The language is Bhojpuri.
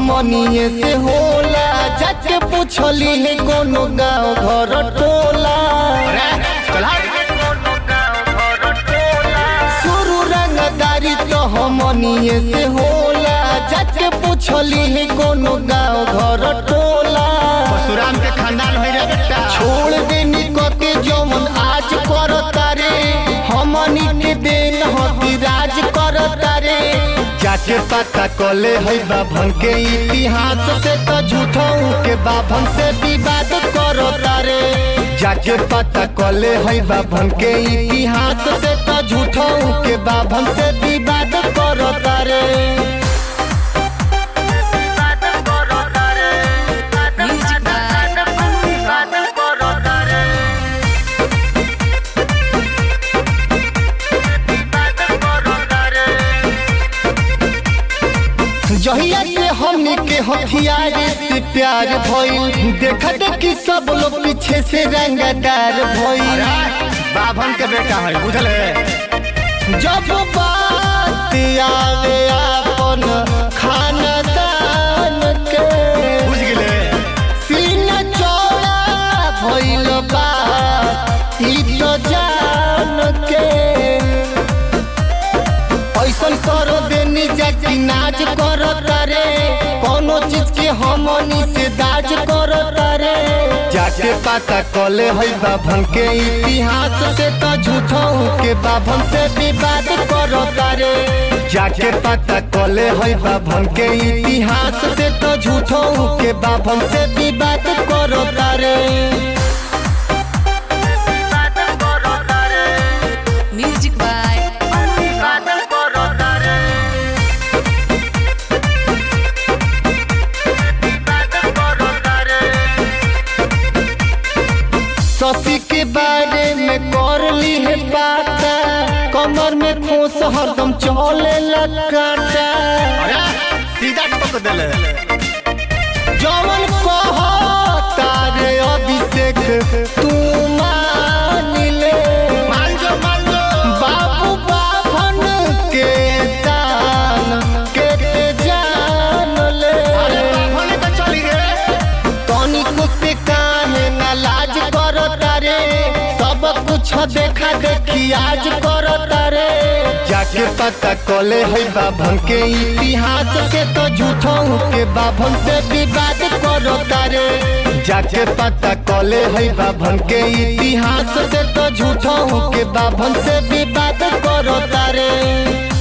हमनिए से होला जाके पूछली है कोनो गाँव घर टोला शुरू रंगदारी तो हमनिए से होला जाके पूछली है कोनो गाँव घर टोला परशुराम के खानदान हो रे बेटा छोड़ देनी कके जमन आज करता रे हमनी के देन हती राज करता रे जाके पता कले है बाभन के इतिहास से तो झूठों के बाभन से विवाद करता रे जाके पता कले है बाभन के इतिहास से तो झूठों के बाभन से विवाद करता रे Music by जहिया से हमनी के हथियार से प्यार भइल देख देखी सब लोग पीछे से रंगदार भइल बाभन के बेटा है बुझल है जब बात आवे अपन खानदान के बुझ गेले सीना चौड़ा भइल बा ई तो जान के ऐसन करो देनी जाति नाच करो तारे कोनो चीज के हमनी से दाज करो तारे जाके पता कले है बाभन के इतिहास से तो झूठों के बाभन से विवाद करो तारे जाके पता कले है बाभन के इतिहास से तो झूठों के बाभन से विवाद करो तारे Music by शशि के बारे में कर ली है बाता कमर में खोस हरदम चले लगाता अरे सीधा टपक देले जवन कहता रे अभिषेक तू मान ले मान जो मान जो बाबू बाभन के दान के ते जान ले अरे बाभन के चली रे तनिको पे काहे ना लाज करता रे सब कुछ देखा देखी आज करता रे जाके पता कले है बाभन के इतिहास के तो झूठों के बाभन से विवाद करता रे जाके पता कले है बाभन के इतिहास से तो झूठों के बाभन से विवाद करता रे